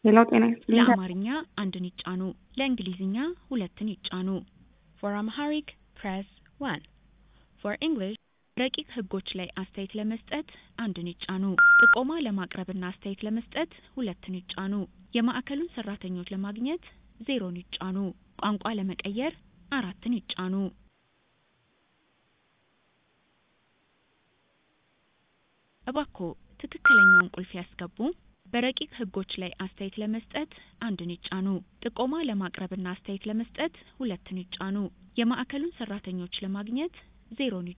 ሌላው ጤና ይስጥልኝ። ለአማርኛ አንድን ይጫኑ፣ ለእንግሊዝኛ ሁለትን ይጫኑ። For Amharic press 1 For English ረቂቅ ህጎች ላይ አስተያየት ለመስጠት አንድን ይጫኑ። ጥቆማ ለማቅረብና አስተያየት ለመስጠት ሁለትን ይጫኑ። የማዕከሉን ሰራተኞች ለማግኘት ዜሮን ይጫኑ። ቋንቋ ለመቀየር አራትን ይጫኑ። እባክዎ ትክክለኛውን ቁልፍ ያስገቡ። በረቂቅ ህጎች ላይ አስተያየት ለመስጠት አንድን ይጫኑ። ጥቆማ ለማቅረብና አስተያየት ለመስጠት ሁለትን ይጫኑ። የማዕከሉን ሰራተኞች ለማግኘት ዜሮን